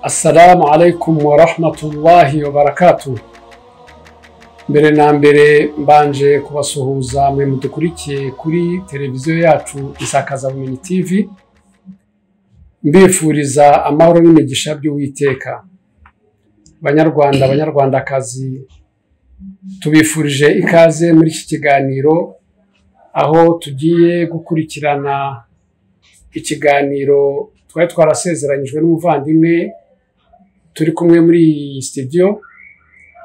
Assalamu alaikum wa rahmatullahi wa barakatuh. Mbere na mbere mbanje kubasuhuza mwe mudukurikiye kuri televiziyo yacu Isakazabumenyi TV, mbifuriza amahoro n'imigisha by'Uwiteka. Banyarwanda, banyarwandakazi, tubifurije ikaze muri iki kiganiro aho tugiye gukurikirana ikiganiro twari twarasezeranyijwe n'umuvandimwe turi kumwe muri iyi studio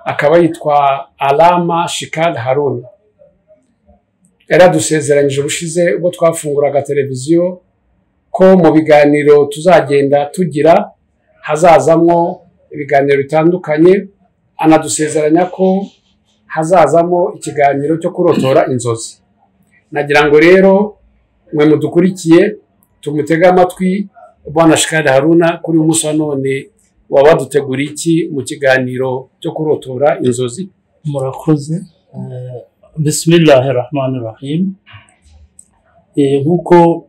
akaba yitwa Alama Shikad Harun yaradusezeranyije ubushize ubwo twafunguraga televiziyo ko mu biganiro tuzagenda tugira hazazamwo ibiganiro bitandukanye anadusezeranya ko hazazamo ikiganiro cyo kurotora inzozi nagira ngo rero mwe mudukurikiye tumutege amatwi bwana Shikari Haruna kuri umunsi wa none waba waduteguriye iki mu kiganiro cyo kurotora inzozi murakoze bisimilahi rahmani rahimu nk'uko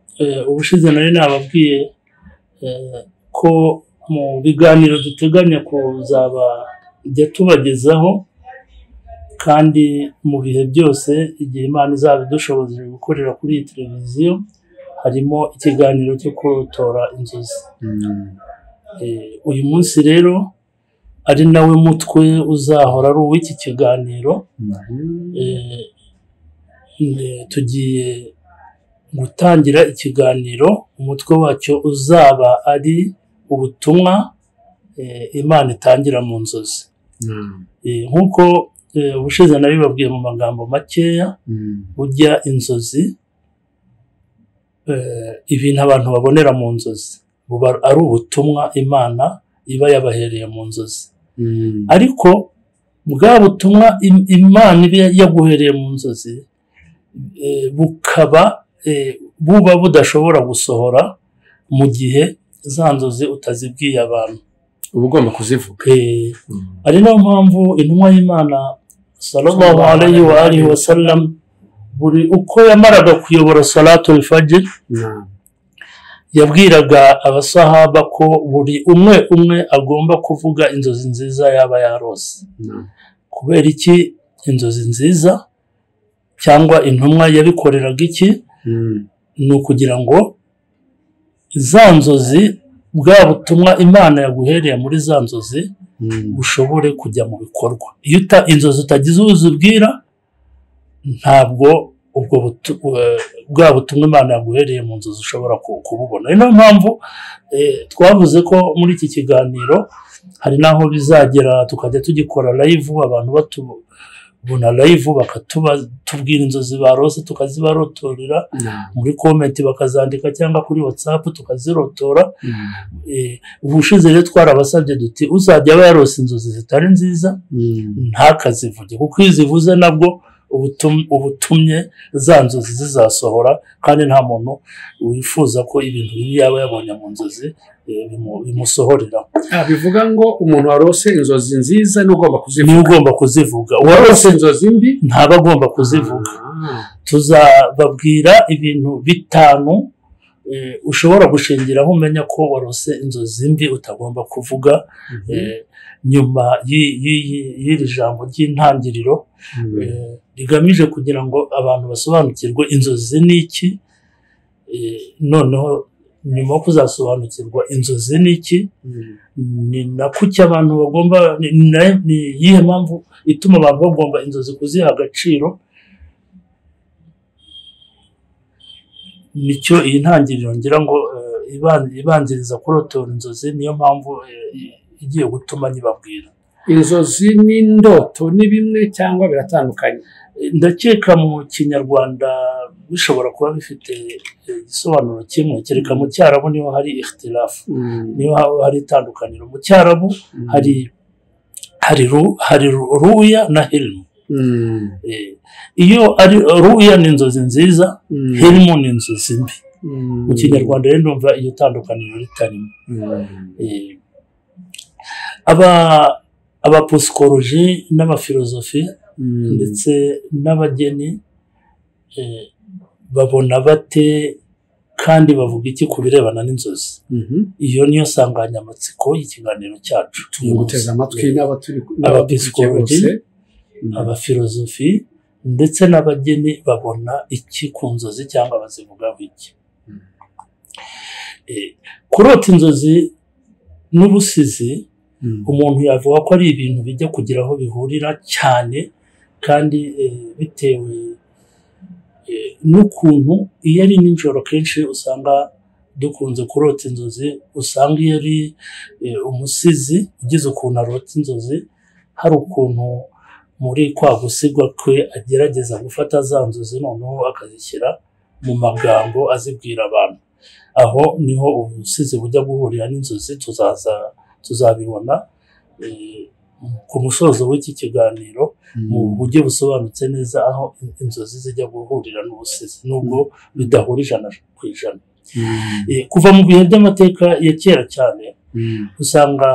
ubushize nari nababwiye ko mu biganiro duteganya kuzaba ijya tubagezaho kandi mu bihe byose igihe imana izaba idushoboje gukorera kuri iyi televiziyo harimo ikiganiro cyo kurotora inzozi uyu munsi rero ari nawe mutwe uzahora ari uw'iki kiganiro tugiye gutangira ikiganiro umutwe wacyo uzaba ari ubutumwa imana itangira mu nzozi nk'uko ubushize nari babwiye mu magambo makeya burya inzozi ibintu abantu babonera mu nzozi buba ari ubutumwa imana iba yabahereye mu nzozi ariko bwa butumwa imana iba yaguhereye mu nzozi bukaba buba budashobora gusohora mu gihe za nzozi utazibwiye abantu uba ugomba kuzivuga ari nayo mpamvu intumwa y'imana salomo alayhi wa alihi wa salamu buri uko yamaraga kuyobora salatu rifage yabwiraga abasahaba ko buri umwe umwe agomba kuvuga inzozi nziza yaba yarose kubera iki inzozi nziza cyangwa intumwa yabikoreraga iki ni ukugira ngo za nzozi bwa butumwa imana yaguhereye muri za nzozi bushobore kujya mu bikorwa iyo inzozi utagize uzibwira ntabwo ubwo bwa butumwa imana yaguhereye mu nzozi ushobora kububona niyo mpamvu twavuze ko muri iki kiganiro hari n'aho bizagera tukajya tugikora layivu abantu batubona layivu bakatubwira inzozi barose tukazibarotorera muri komenti bakazandika cyangwa kuri watsapu tukazirotora ubushize rero twarabasabye duti uzajya aba yarose inzozi zitari nziza ntakazivuge kuko iyo zivuze nabwo ubutumye za nzozi zizasohora kandi nta muntu wifuza ko ibintu bibi yaba yabonye mu nzozi bimusohorera bivuga ngo umuntu warose inzozi nziza ni ugomba kuzivuga ni ugomba kuzivuga uwarose inzozi mbi ntaba agomba kuzivuga tuzababwira ibintu bitanu ushobora gushingiraho umenya ko warose inzozi mbi utagomba kuvuga nyuma y'iri jambo ry'intangiriro rigamije kugira ngo abantu basobanukirwe inzozi ni iki noneho nyuma yo kuzasobanukirwa inzozi ni iki ni na kuki abantu bagomba ni iyihe mpamvu ituma abantu bagomba inzozi kuziha agaciro nicyo iyi ntangiriro ngira ngo ibanziriza kurotora inzozi niyo mpamvu igiye gutuma nyibabwira inzozi n'indoto ni bimwe cyangwa biratandukanye ndakeka mu kinyarwanda bishobora kuba bifite igisobanuro kimwe kereka mu cyarabu niho hari ikhtirafu niho hari itandukaniro mu cyarabu hari hari ruya na hirimu iyo ari ruya ni inzozi nziza hirimu ni inzozi mbi mu kinyarwanda rero numva iyo tandukaniro ritarimo abaposikoroji n'abafilozofi ndetse n'abageni babona bate kandi bavuga iki ku birebana n'inzozi Mhm. iyo niyo nsanganyamatsiko y'ikiganiro cyacu turi guteza amatwi n'abaturi Abepiskopi. bose Mhm. abafilozofi ndetse n'abageni babona iki ku nzozi cyangwa bazivugaho iki Mm. Eh, kurota inzozi n'ubusizi Mhm. umuntu yavuga ko ari ibintu bijya kugira aho bihurira cyane kandi eh, bitewe eh, n'ukuntu iyo ari nijoro kenshi usanga dukunze kurota inzozi usanga iyo ari eh, umusizi ugize ukuntu arota inzozi hari ukuntu muri kwa gusigwa kwe agerageza gufata za nzozi noneho akazishyira mu magambo azibwira abantu aho niho ubusizi bujya guhurira n'inzozi tuzaza tuzabibona eh, ku musozo w'iki kiganiro mu buryo busobanutse neza aho in- inzozi zijya guhurira n'ubusizi nubwo bidahura ijana ku ijana Mhm. Eh, kuva mu bihe by'amateka ya kera cyane Mhm. usanga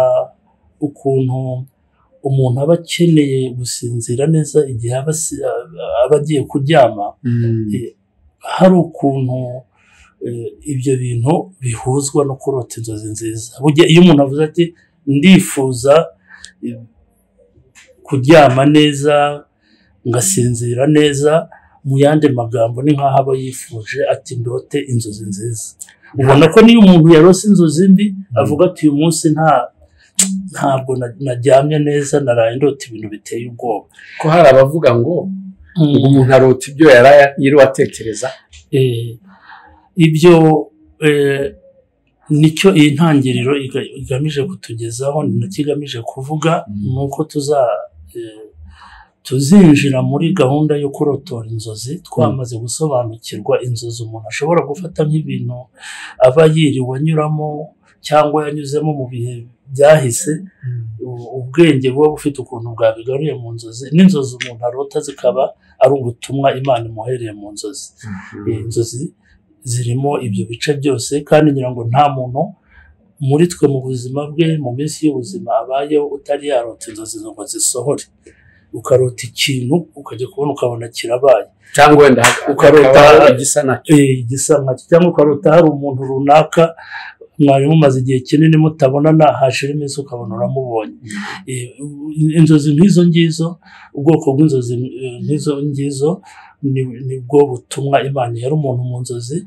ukuntu umuntu aba akeneye gusinzira neza igihe aba asi- aba agiye kuryama Mhm. Eh, hari ukuntu eh, ibyo bintu bihuzwa no kurota inzozi nziza burya iyo umuntu avuze ati ndifuza eh, kuryama neza ngasinzira neza mu yandi magambo ni nk'aho aba yifuje ati ndote inzozi nziza ubona ko niyo umuntu yarose inzozi mbi avuga ati uyu munsi nta ntabwo na- naryamye neza naraye ndota ibintu biteye ubwoba ko hari abavuga ngo umuntu arota ibyo yaraye yiriwe atekereza Eh, ibyo eh, nicyo iyi ntangiriro iga- igamije kutugezaho ni nacyo igamije kuvuga Mm. ni uko tuza eh, tuzinjira muri gahunda yo kurotora inzozi twamaze gusobanukirwa inzozi umuntu ashobora gufata nk'ibintu aba yiriwe anyuramo cyangwa yanyuzemo mu bihe byahise u- ubwenge buba bufite ukuntu bwabigaruye mu nzozi n'inzozi umuntu arota zikaba ari ubutumwa imana imuhereye mu nzozi Eh, inzozi zirimo ibyo bice byose kandi ngira ngo nta muntu muri twe mu buzima bwe mu minsi y'ubuzima abayeho utari yarota inzozi ngo zisohore ukarota ikintu ukajya kubona ukabona kirabaye cyangwa wenda Ukarota- ukaba igisa nacyo Eh, igisa nkacyo cyangwa ukarota hari umuntu runaka mwari mumaze igihe kinini mutabonana hashira iminsi ukabona uramubonye Eh, inzozi nk'izo ngizo ubwoko bw'inzozi eh, nk'izo ngizo ni- nibwo butumwa imana yari umuntu mu nzozi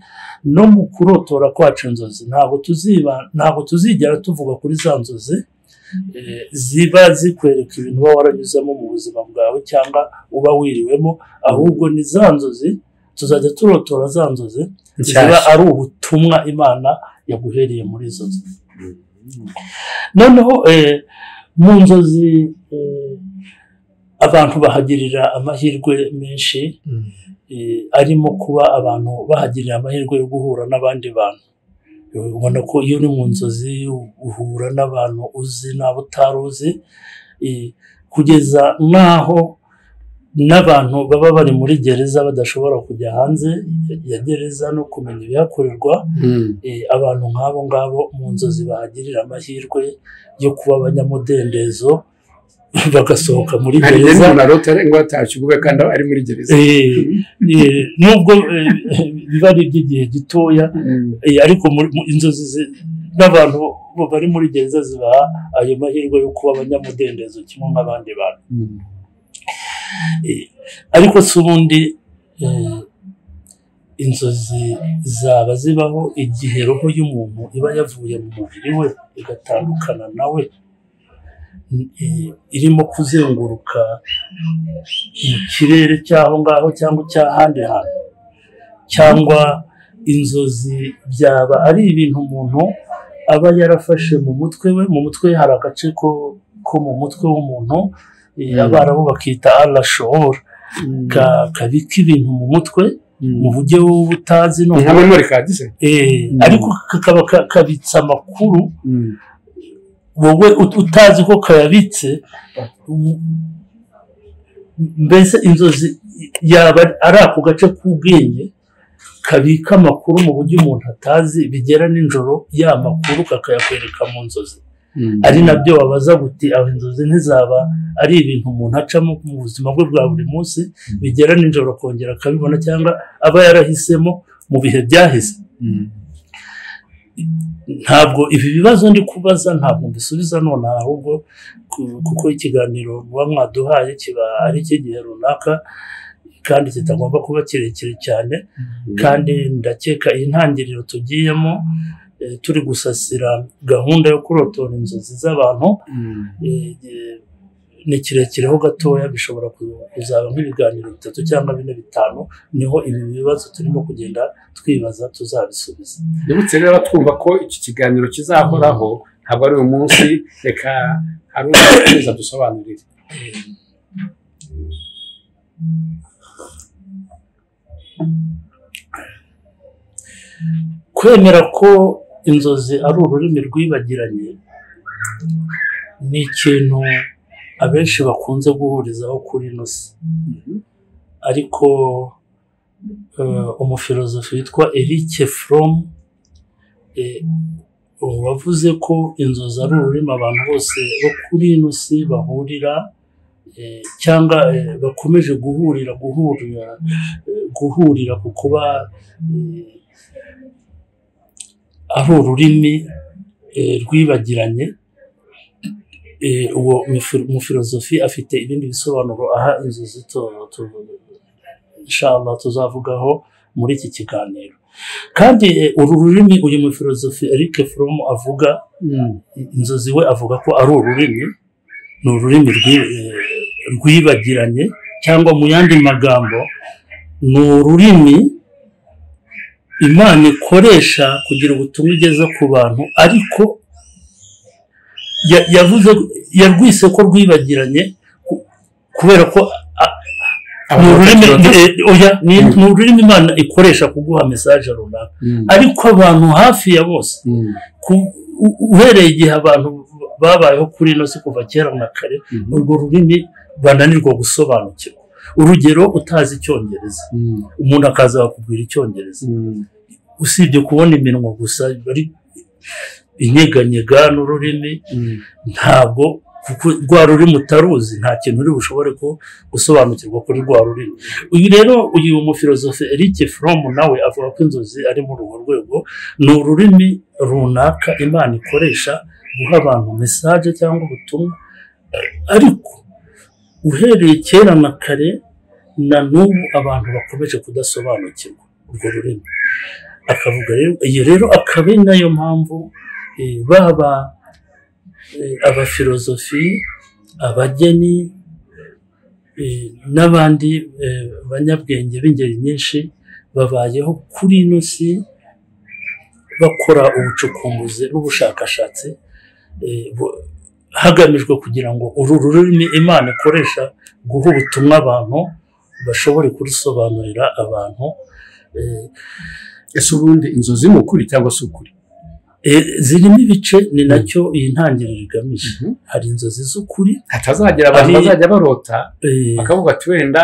no mu kurotora kwacu inzozi ntabwo tuziba ntabwo tuzigera tuvuga kuri za nzozi eh, ziba zikwereka ibintu uba waranyuzemo mu buzima bwawe cyangwa uba wiriwemo ahubwo ni za nzozi tuzajya turotora za nzozi ziba nshyashya ari ubutumwa imana yaguhereye muri izo nzozi noneho eh, mu nzozi eh, abantu bahagirira amahirwe menshi Mhm. eh, arimo kuba abantu bahagirira amahirwe yo guhura n'abandi bantu Eh, ubona ko iyo uri mu nzozi uhura n'abantu uzi n'abo utari uzi eh, kugeza n'aho n'abantu baba bari muri gereza badashobora kujya hanze ya gereza no kumenya ibihakorerwa Mhm. eh, abantu nk'abo ngabo mu nzozi bahagirira amahirwe yo kuba abanyamudendezo bagasohoka muri hari igihe gereza umuntu arota ngo atakiguwe kandi aba ari muri gereza Eh, eh, nubwo eh, biba ari iby'igihe gitoya Mhm. eh, ariko muri- mu- inzozi zi- n'abantu bo bari muri gereza zibaha ayo mahirwe yo kuba abanyamudendezo kimwe nk'abandi bantu Mhm. Eh, ariko si ubundi eh, inzozi zaba zibaho igihe roho y'umuntu iba yavuye mu mubiri we igatandukana na we eh, irimo kuzenguruka mu kirere cy'aho ngaho cyangwa icy'ahandi hantu cyangwa inzozi byaba ari ibintu umuntu aba yarafashe mu mutwe we mu mutwe hari agace ko ko mu mutwe w'umuntu eh, Mm. abarabu bakita arashobora kabika ibintu mu mutwe mu Mhm. buryo butazi Ni nka noneho memory card se eh, Mm. ariko kakaba ka- kabitse amakuru Mhm. wowe ut- utazi ko kayabitse w- mbese inzozi yaba ari ako gace k'ubwenge kabika amakuru mu buryo umuntu atazi bigera nijoro ya makuru kakayakwereka mu nzozi Mhm. ari nabyo babaza guti aho inzozi ntizaba ari ibintu umuntu acamo mu buzima bwe bwa buri munsi bigera nijoro akongera akabibona cyangwa aba yarahisemo mu bihe byahise ntabwo ibi bibazo ndi kubaza ntabwo mbisubiza nonaha ahubwo ku- kuko ikiganiro muba mwaduhaye kiba ari icy'igihe runaka kandi kitagomba kuba kirekire cyane kandi ndakeka iyi ntangiriro tugiyemo eh, turi gusasira gahunda yo kurotora inzozi z'abantu eh, eh, ni kirekireho gatoya bishobora ku- kuzaba nk'ibiganiro bitatu cyangwa bine bitanu niho ibi bibazo turimo kugenda twibaza tuzabisubiza ndibutse rero batwumva ko iki kiganiro kizahoraho ntabwo ari uyu munsi reka hari uzakomeza dusobanurire kwemera ko inzozi ari ururimi rwibagiranye ni ikintu abenshi bakunze guhurizaho kuri ino si ariko eh, umufilozofi witwa Eric Fromm eh, wavuze ko inzozi ari ururimi abantu bose bo kuri ino si bahurira eh, cyangwa eh, bakomeje guhurira guhurira eh, guhurira ku kuba eh, ari ururimi eh, rwibagiranye Eh, uwo mufi- umufilozofi afite ibindi bisobanuro aha inzozi to- to- inshallah tuzavugaho muri iki kiganiro kandi eh, uru rurimi uyu mufilozofi Eric Fromm avuga inzozi we avuga ko ari ururimi ni ururimi rwi- eh, rwibagiranye cyangwa mu yandi magambo ni ururimi imana ikoresha kugira ubutumwa igeza ku bantu ariko ya- yavuze yarwise ko rwibagiranye ku- kubera ko a- ni ururimi eh, oya, ni- Mm. ni ururimi imana ikoresha kuguha mesaje runaka Mm. ariko abantu hafi ya bose Mm. ku- u- uhereye igihe abantu babayeho kuri ino si kuva kera na kare Mhm. urwo rurimi bananirwa gusobanukirwa urugero utazi icyongereza Mm. umuntu akaza bakubwira icyongereza Mm. usibye kubona iminwa gusa bari inyeganyega n'ururimi Mm. ntabwo kuko rwa rurimi utaruzi nta kintu uri bushobore ku- gusobanukirwa kuri rwa rurimi uyu rero uyu mufilozofe Eric Fromm nawe avuga ko inzozi ari muri urwo rwego ni ururimi runaka imana ikoresha guha abantu mesaje cyangwa ubutumwa ariko uhereye kera na kare na n'ubu abantu bakomeje kudasobanukirwa urwo rurimi akavuga rero iyi rero akaba ari nayo mpamvu eh, baba eh, abafilozofi abageni eh, n'abandi eh, banyabwenge b'ingeri nyinshi babayeho kuri ino si bakora ubucukumbuzi n'ubushakashatsi eh, bu- hagamijwe kugira ngo uru rurimi imana ikoresha guha ubutumwa abantu bashobore kurisobanurira abantu eh, ese ubundi inzozi ni ukuri cyangwa se ukuri eh, zirimo ibice ni nacyo iyi ntangiriro igamije Mhm. hari inzozi z'ukuri hatazagira abantu Ari- bazajya barota eh, bakavuga ati wenda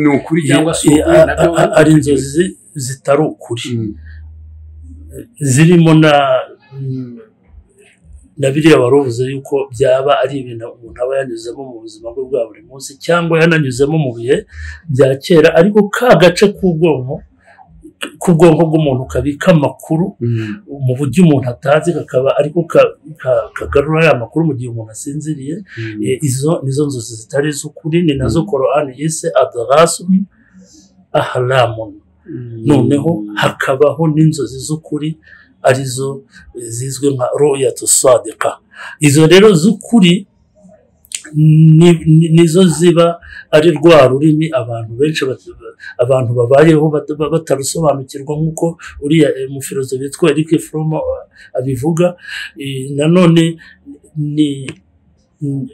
ni ukuri cyangwa se Eh, ukuri a- nabyo a- ari inzozi zi- zitari ukuri Mm. zirimo na na biriya wari uvuze yuko byaba ari ibintu umuntu aba yanyuzemo mu buzima bwe bwa buri munsi cyangwa yananyuzemo mu bihe bya kera ariko ka gace k'ubwonko k'ubwonko bw'umuntu kabika amakuru Mm. mu buryo umuntu atazi kakaba ariko ka- ka- kagarura ya makuru mu gihe umuntu asinziriye Mm. Eh, izo nizo nzozi zitari iz'ukuri ni nazo korani yise adarasumi aharamuni Mm. noneho hakabaho n'inzozi z'ukuri arizo eh, zizwi nka royatu sadeka izo rero z'ukuri ni- ni- nizo ziba ari rwa rurimi abantu benshi bat- abantu babayeho bat- ba- batarusobanukirwa nk'uko uriya eh, mufilozofi witwa Eric Fromm eh, abivuga Eh, nanone ni ni-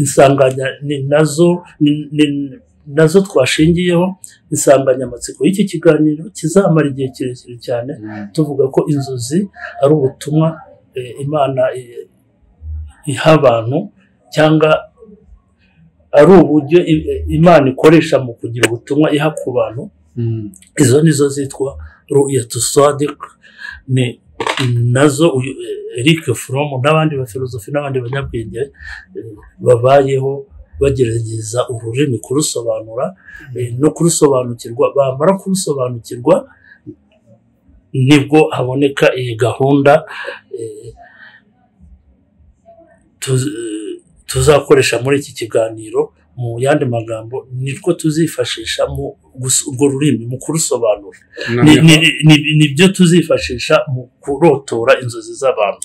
insanganya ni nazo ni- ni- nazo twashingiyeho insanganyamatsiko y'iki kiganiro kizamara igihe kirekire cyane Mm. tuvuga ko inzozi ari ubutumwa eh, imana eh, iha abantu cyangwa ari uburyo i- eh, imana ikoresha mu kugira ubutumwa iha ku bantu Mm. izo nizo zitwa ruyatu sadik ni nazo uyu, eh, Eric Fromm n'abandi bafilozofi n'abandi banyabwenge eh, babayeho bagerageza ururimi kurusobanura eh, no kurusobanukirwa bamara kurusobanukirwa nibwo haboneka iyi gahunda eh, tuz- tuzakoresha muri iki kiganiro mu yandi magambo nitwo tuzifashisha mu gusa- urwo rurimi mu kurusobanura Ni- ni- ni- nibyo tuzifashisha mu kurotora inzozi z'abantu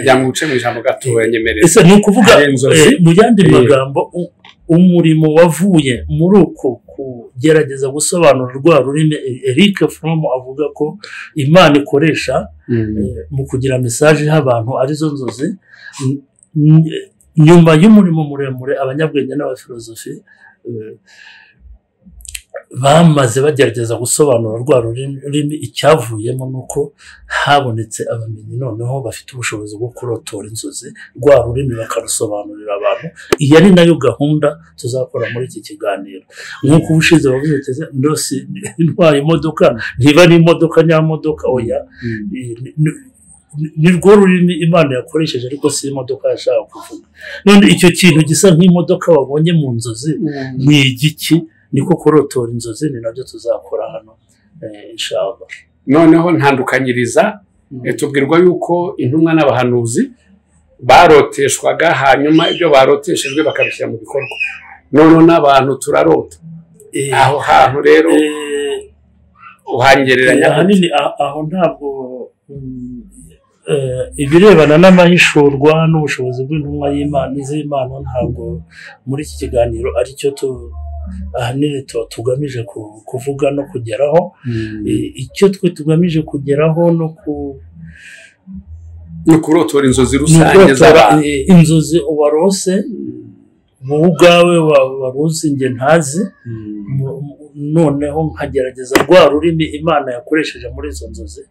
njya mu bice mu ijambo gato nyemerera ese ni ukuvuga Hari inzozi. eh, mu yandi Eh. magambo u- umurimo wavuye muri uko kugerageza gusobanura rwa rurimi E- Eric Fromm avuga ko Imana ikoresha eh, mu kugira mesaje iha abantu arizo nzozi N- n- nyuma y'umurimo muremure abanyabwenge n'abafilozofi eh, bamaze bagerageza gusobanura rwa rurimi rurimi icyavuyemo ni uko habonetse abamenyi noneho bafite ubushobozi bwo kurotora inzozi rwa rurimi bakarusobanurira abantu iyi ari nayo gahunda tuzakora muri iki kiganiro nk'uko ubushize wavuze uti "Ese ndose ntwaye imodoka ntiba ari imodoka nyamodoka oya ni- ni- ni rwo rurimi imana yakoresheje ariko si imodoka yashaka kuvuga none icyo kintu gisa nk'imodoka wabonye mu nzozi ni igiki niko kurotora inzozi ni nabyo tuzakora hano eh, inshallah noneho ntandukanyiriza Eh, tubwirwa yuko intumwa n'abahanuzi baroteshwaga hanyuma ibyo baroteshejwe bakabishyira mu bikorwa noneho n'abantu turarota Eh, aho hantu rero eh, uhangereranya ahanini a- aho ntabwo mm, eh, ibirebana n'amahishurwa n'ubushobozi bw'intumwa y'imana z'imana ntabwo muri iki kiganiro ari cyo tu ahanini tu- tugamije ku- kuvuga no kugeraho Eh, I- icyo twe tugamije kugeraho no ku ni ukurotora inzozi ni rusange ukurota z'abantu inzozi warose wowe ubwawe wa- waruzi njye ntazi mu- mu- noneho nkagerageza rwa rurimi imana yakoresheje muri izo nzozi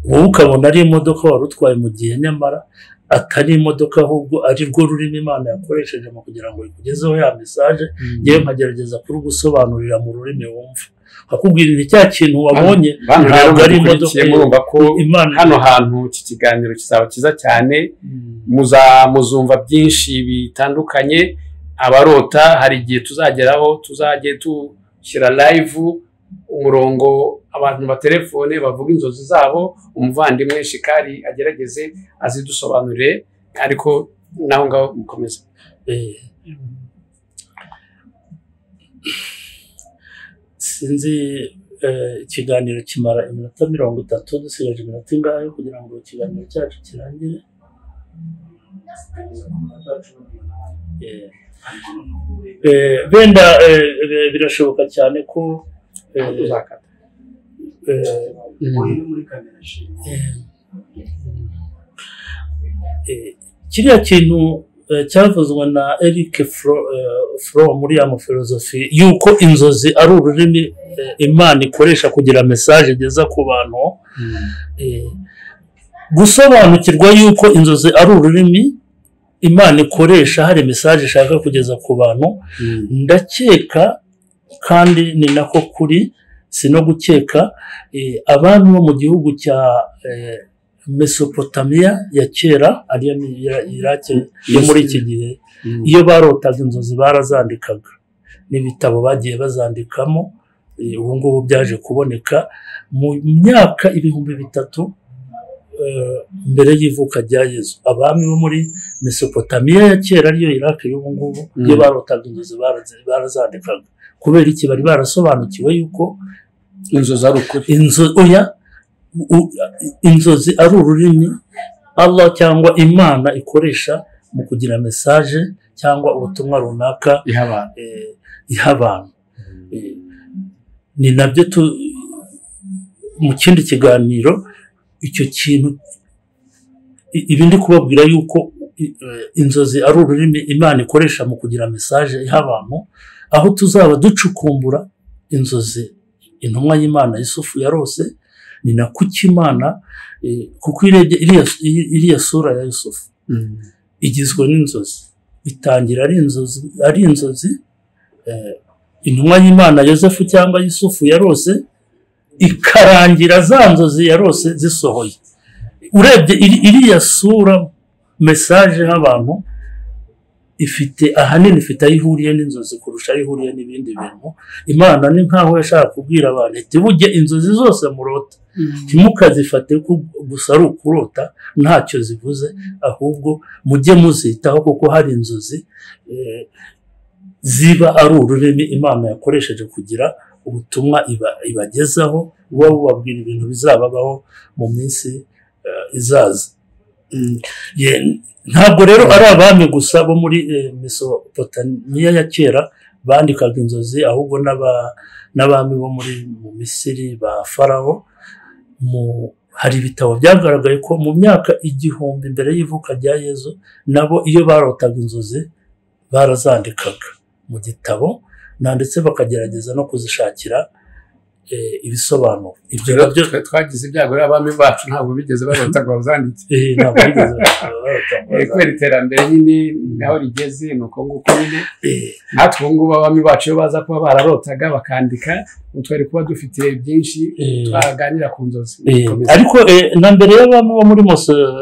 wowe ukabona ari imodoka wari utwaye mu gihe nyamara atari imodoka ahubwo ari rwo rurimi imana yakoresheje mu kugira ngo ikugezeho ya mesaje yewe nkagerageza kurugusobanurira mu rurimi wumva akubwira nti cya kintu wabonye bantu rero ntabwo ari imodoka mudukurikiye murumva ko imana hano hantu iki kiganiro kizaba cyiza cyane Mm. muza muzumva byinshi bitandukanye abarota hari igihe tuzageraho tuzajye dushyira live umurongo abantu batelefone bavuga inzozi zabo umuvandimwe shikari agerageze azidusobanurire ariko naho ngaho mukomeze Eh, sinzi eh, ikiganiro kimara iminota mirongo itatu dusigaje iminota ingahe kugira ngo ikiganiro cyacu kirangire Eh, eh, benda eh, eh, birashoboka cyane ko eh, tuzakata eh, eh, eh, kiriya kintu eh, cyavuzwe na Eric Fro- eh, Fromm muri ya mafilozofi yuko inzozi ari ururimi eh, Imana ikoresha kugira mesaje igeza ku bantu Eh, gusobanukirwa yuko inzozi ari ururimi Imana ikoresha hari mesaje ishaka kugeza ku bantu ndakeka kandi ni nako kuri si no gukeka eh, abami bo mu gihugu cya eh, mesopotamiya ya kera ariyo ni Ira- iraki yo muri iki gihe iyo barotaga inzozi barazandikaga n'ibitabo bagiye bazandikamo eh, ubu ngubu byaje kuboneka mu myaka ibihumbi bitatu eh, mbere y'ivuka rya yezu abami bo muri mesopotamiya ya kera ariyo iraki y'ubu ngubu iyo Mm. barotaga inzozi barazi- barazandikaga kubera iki bari barasobanukiwe yuko inzozi ari ukuri inzo oya u- inzozi ari ururimi Allah cyangwa Imana ikoresha mu kugira mesaje cyangwa ubutumwa runaka iha abantu eh, iha abantu Eh, ni nabyo tu mu kindi kiganiro icyo kintu i- ibi ndi kubabwira yuko i- eh, inzozi ari ururimi imana ikoresha mu kugira mesaje iha abantu aho tuzaba ducukumbura inzozi intumwa y'imana y'isufu yarose ni na kuki imana eh, kuko irebye iriya iriya sura ya yusufu igizwe n'inzozi itangira ari inzozi ari inzozi eh, intumwa y'imana yosefu cyangwa yusufu yarose ikarangira za nzozi yarose zisohoye urebye iri- iriya sura mesaje y'abantu ifite ahanini ifite aho ihuriye n'inzozi kurusha aho ihuriye n'ibindi bintu imana ni nk'aho yashaka kubwira abantu iti bujye inzozi zose murota ntimukazifate ko gusa ari ukurota ntacyo zivuze ahubwo mujye muzitaho kuko hari inzozi eh, ziba ari ururimi imana yakoresheje kugira ubutumwa iba- ibagezaho buba bubabwira ibintu bizababaho mu minsi eh, izaza Mm, ye- ntabwo rero ari abami gusa bo muri eh, mesopotamiya ya kera bandikaga inzozi ahubwo n'aba- n'abami bo muri mu misiri ba farawo mu- hari ibitabo byagaragaye ko mu myaka igihumbi mbere y'ivuka rya yezu nabo iyo barotaga inzozi barazandikaga mu gitabo na ndetse bakagerageza no kuzishakira eh, ibisobanuro ibyo Rero nabyo twe twagize ibyago rero abami bacu ntabwo bigeze babota ngo bazandike eh, ntabwo bigeze barota- Eh, kubera iterambere nyine naho rigeze ni uko nguko nyine eh, natwe ubu ngubu abami bacu iyo baza kuba bararotaga bakandika ubu twari kuba dufite byinshi Eh. twaganira ku nzozi Eh, Komeza. ariko eh, na mbere y'abami bo muri Meso-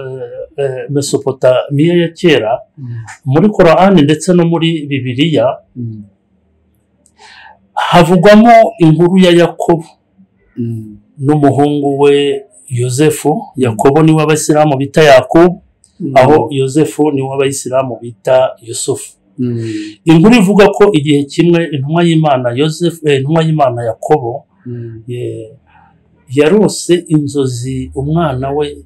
eh, mesopotamiya ya kera Mm. muri korani ndetse no muri bibiliya Mm. havugwamo inkuru ya yakobo Mm. n'umuhungu we yosefu yakobo niwe abayisilamu bita yakobo aho yosefu niwe abayisilamu bita yusufu Mm. inkuru ivuga ko igihe kimwe intumwa y'imana yosefu eh, intumwa y'imana yakobo Mm. Ye- yarose inzozi umwana we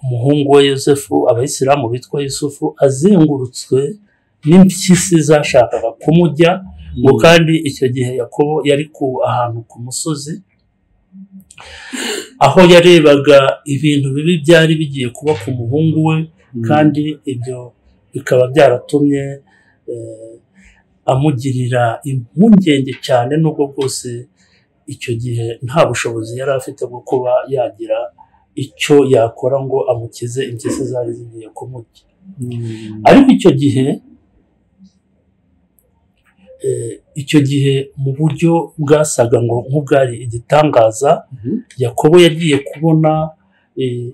umuhungu we yosefu abayisilamu bitwa yusufu azengurutswe n'impyisi zashakaga kumujya ngo kandi icyo gihe yakobo yari ku ahantu ku musozi aho yarebaga ibintu bibi byari bigiye kuba ku muhungu we Mm. kandi ibyo bikaba byaratumye eh, amugirira impungenge cyane nubwo bwose icyo gihe nta bushobozi yari afite bwo kuba yagira icyo yakora ngo amukize impyisi zari zigiye kumurya Mm. ariko icyo gihe eh, icyo gihe mu buryo bwasaga ngo nk'ubwari igitangaza Mhm. yakobo yagiye kubona eh,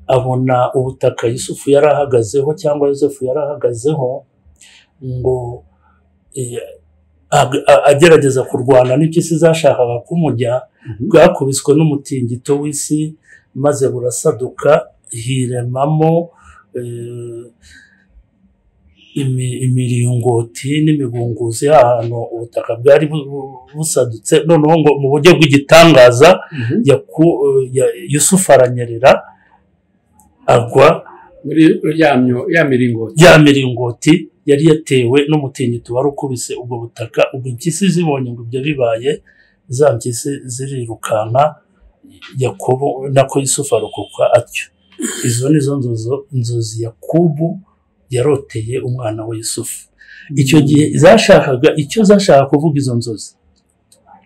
abona ubutaka yusufu yari ahagazeho cyangwa yosefu yari ahagazeho ngo eh, ag- a- agerageza kurwana n'impyisi zashakaga kumujya Mhm. bwakubiswe n'umutingito w'isi maze burasaduka hiremamo eh, imi- imiringoti n'imigunguzi ahantu ubutaka bwari bu- bu- busadutse noneho ngo mu buryo bw'igitangaza Mhm. yaku- eh, ya- yusufu aranyerera agwa muri ryamyo ya miringoti ya miringoti yari yatewe n'umutingito wari ukubise ubwo butaka ubwo impyisi zibonye ngo ibyo bibaye za mpyisi zirirukanka yakobo nako yusufu arokoka atyo izo ni zo nzozo inzozi yakubu yaroteye umwana we yusufu icyo gihe zashakaga icyo zashaka kuvuga izo nzozi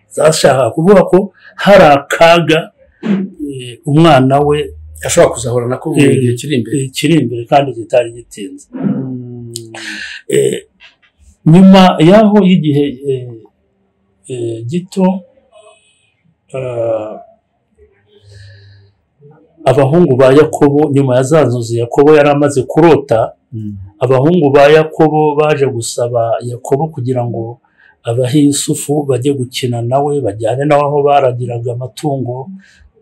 zashaka kuvuga ko hari akaga eh, umwana we ashobora kuzahura nako mu Eh, gihe kiri imbere eh, kiri imbere kandi kitari gitinze Mm. Eh, nyuma y'aho y'igihe eh, eh, gito ah, abahungu ba yakobo nyuma ya za nzozi yakobo yari amaze kurota Mm. abahungu ba yakobo baje gusaba yakobo kugira ngo abahe yusufu bajye gukina nawe bajyane nawe aho baragiraga amatungo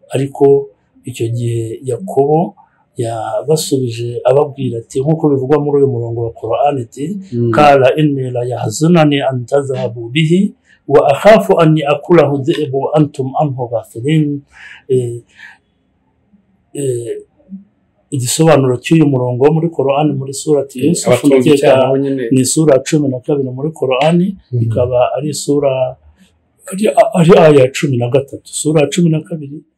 ariko icyo gihe yakobo yabasubije ababwira ati nk'uko bivugwa muri uyu murongo wa korani ati Mm. kala inni la yahzunani an tadhhabu bihi wa akhafu an ya'kulahu dhi'bu wa antum anhu ghafilin Eh, eh, igisobanuro cy'uyu murongo wo muri korani muri surati yusufu abatunze ndakeka icyaha nabo nyine ni isura ya cumi na kabiri muri korani Mm. ikaba ari isura ari ari aya ya cumi na gatatu isura ya cumi na kabiri